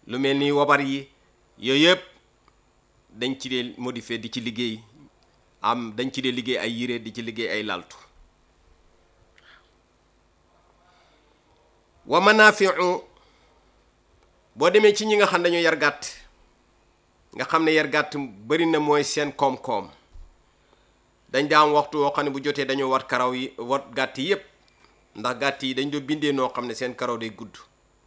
lu mel ni wabar yi yooyu yëpp dañ ci dee modifier di ci liggéey am dañ ci dee liggéey ay yére di ci liggéey ay laltu wa manafiu boo demee ci ñi nga xam dañoo yar gàtt nga xam ne yar gàtt bari na mooy seen koom-koom dañ daa am waxtu woo xam ne bu jotee dañoo wat karaw yi wat gàtt yi yépp ndax gàtt yi dañ doo bindee noo xam ne seen karaw day gudd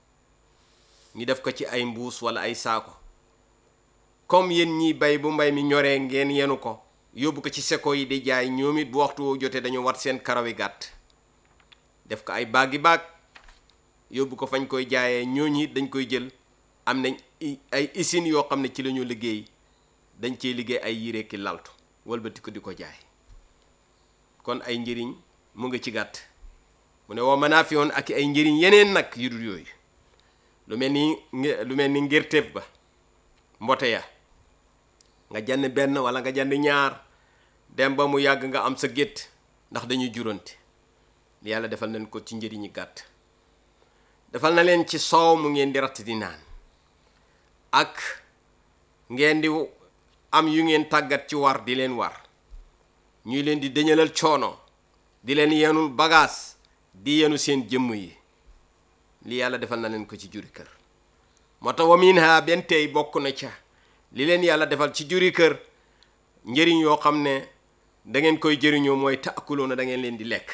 ñu def ko ci ay mbuus wala ay saako comme yéen ñiy bay bu mbay mi ñoree ngeen yenu ko yóbbu ko ci seko yi di jaay ñoom it bu waxtu woo jotee dañoo wat seen karaw yi gàtt def ko ay baagi baag yóbbu ko fañ koy jaayee ñooñu it dañ koy jël am nañ ay usines yoo xam ne ci la ñu liggéey dañ cee liggéey ay yére ki laltu walbati ko di ko jaay kon ay njëriñ mu ngi ci gàtt mu ne woo manaa fi woon ak ay njëriñ yeneen nag yu dul yooyu lu mel ni lu mel ni ngirtéef ba mbote ya nga jënd benn wala nga jënd ñaar dem ba mu yàgg nga am sa gétt ndax dañuy jurante yàlla defal nañ ko ci njëriñi gàtt defal na leen ci soow mu ngeen di ratt di naan ak ngeen di am yu ngeen tàggat ci war di leen war ñuy leen di dëñalal coono di leen yenul bagaas di yenu seen jëmm yi li yàlla defal na leen ko ci juri kër moo tax wa minha benn tey bokk na ca li leen yàlla defal ci juri kër njëriñ yoo xam ne da ngeen koy jëriñoo mooy taakuloo na da ngeen leen di lekk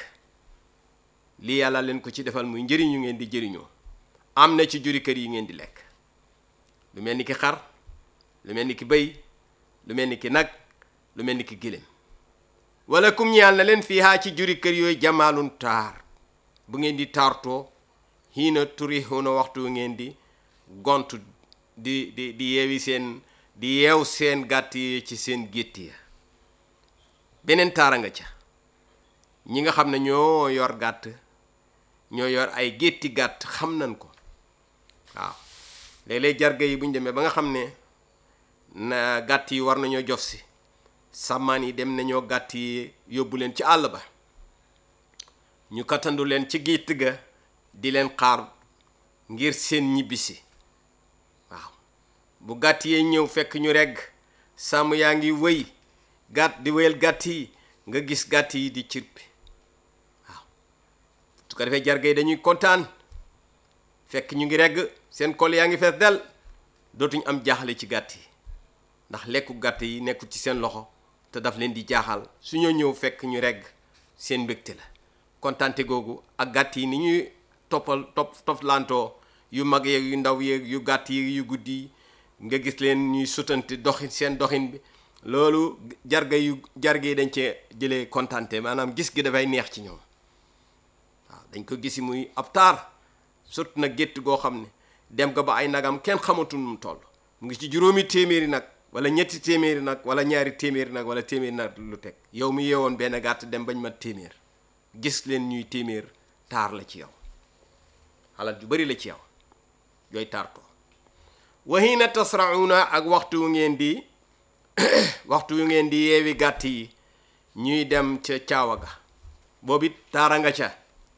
lii yàlla leen ko ci defal muy njëriñ yu ngeen di jëriñoo am na ci juri kër yi ngeen di lekk lu mel ni ki xar lu mel ni ki bëy lu mel ni ki nag lu mel ni ki gëléem wala kum ñaal na leen fii haa ci juri kër yooyu jamaalun taar bu ngeen di taartoo xiina turixuuna waxtu ngeen di gontu di di di yeewi seen di yeew seen gàtt yi ci seen gétt ya beneen taara nga ca ñi nga xam ne ñoo yor gàtt ñoo yor ay gétti gàtt xam nañ ko waaw léeg-léeg jarga yi bu ñu demee ba nga xam ne na gàtt yi war nañoo jof si sàmmaan yi dem nañoo gàtt yi yóbbu leen ci àll ba ñu kattandu leen ci gétt ga di leen xaar ngir seen ñibbisi waaw bu gàtt yee ñëw fekk ñu regg sàmm yaa ngi wëy gàtt di wéyal gàtt yi nga gis gàtt yi di cirpi waaw su ko defee jarga yi dañuy kontaan fekk ñu ngi regg seen kol yaa ngi fees del dootuñ am jaaxale ci gàtt yi ndax lekku gàtt yi nekkul ci seen loxo te daf leen di jaaxal su ñoo ñëw fekk ñu regg seen mbégte la kontaante googu ak gàtt yi ni ñuy toppal topp toppalantoo yu mag yeeg yu ndaw yeeg yu gàtt yi yu guddi nga gis leen ñuy sutante doxin seen doxin bi loolu jarga yu jarga yi dañ cee jëlee kontaante maanaam gis gi dafay neex ci ñoom waaw dañ ko gisi muy ab taar surtout nag gétt goo xam ne dem nga ba ay nagam kenn xamatul mu toll mu ngi ci juróomi téeméeri nag wala ñetti téeméeri nag wala ñaari téeméeri nag wala téeméeri nag lu teg yow mi yeewoon benn gàtt dem bañ mat téeméer gis leen ñuy téeméer taar la ci yow xalaat ju bari la ci yow yooyu taar ko wahina tasrauna ak waxtu wu ngeen di waxtu wu ngeen di yeewi gàtt yi ñuy dem ca caawa ga boobu it taara nga ca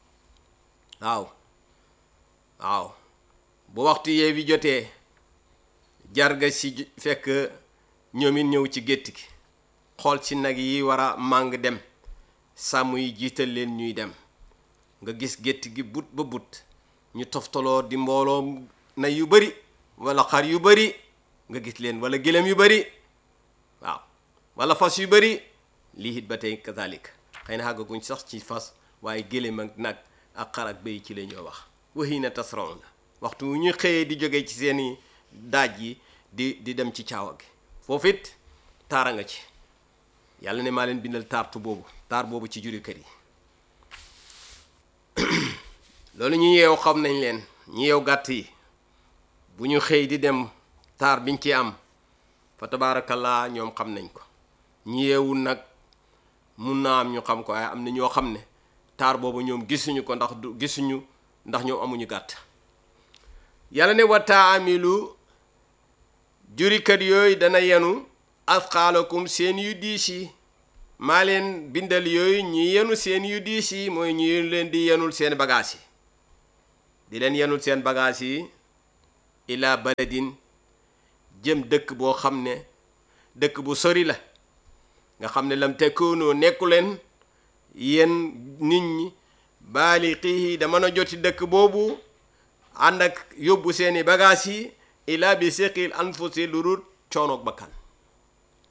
waaw waaw bu waxtu yeewi jotee jarga si fekk ñoom it ñëw ci gétt gi xool ci nag yi war a màng dem sàmm yi jiital leen ñuy dem nga gis gétt gi but ba but ñu toftaloo di mbooloo na yu bari wala xar yu bari nga gis leen wala gëlëm yu bari waaw wala fas yu bari lii it ba tey kazalik xëy na xàggaguñ sax ci fas waaye gëlëm ak nag ak xar ak béy ci la ñoo wax waxi na tasraw na waxtu wu ñu xëyee di jóge ci seeni daaj yi di di dem ci caawa gi foofu it taara nga ci yàlla ne maa leen bindal taartu boobu taar boobu ci juri kër yi loolu ñu yeew xam nañ leen ñu yeew gàtt yi bu ñu xëy di dem taar biñ ci am fa tabaarakallaa ñoom xam nañ ko ñu yeewul nag mun naa am ñu xam ko waaye am na ñoo xam ne taar boobu ñoom gisuñu ko ndax du gisuñu ndax ñoom amuñu gàtt yàlla ne wa taamilu jurikat yooyu dana yenu asqaalakum seen yu diis yi maa leen bindal yooyu ñu yenu seen yu diis yi mooy ñu leen di yenul seen bagages yi di leen yenul seen bagages yi ila baladin jëm dëkk boo xam ne dëkk bu sori la nga xam ne lam tekkoonoo nekku leen yéen nit ñi baaliqihi da mën a joti dëkk boobu ànd ak yóbbu seeni bagaas yi ila bi siqil anfusi lu dul coonoog bakkan